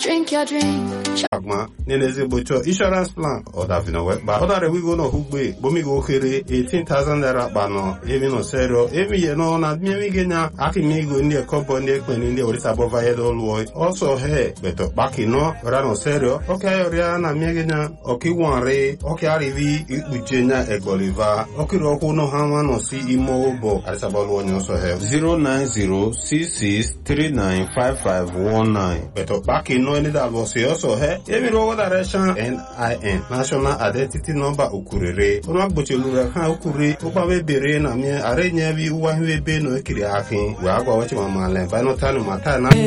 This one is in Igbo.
drink your drink. agma nenezigbo chọọ insurance plan ọdavino wekpa ọdarewigo n'ọhụgbe gbomigo okere 18,000 naira kpanọ emino serio emiye nọ na miemige nya akimigo ndị ekọbọ ndị ekpeni ndị orisa bọvayedo lụọ ọsọ he beto kpakino rano serio ọkịayọrịa na miege nya ọkiwanri ọkịarivi ikpuche nya egboliva ọkiri ọkwụ nọ ha nwa nọ si ime ụbọ arisabọlụ onye ọsọ he 09066395519 beto kpakino ndị dalụọsi ọsọ he emiri ọwọ direction NIN National Identity Number ukurere ọnụ agbochilura ha ukuri ụkpabe bere na mie arenyebi ụwa hiwebe na ekiri akị wee agwa wachimamale banotanu mata na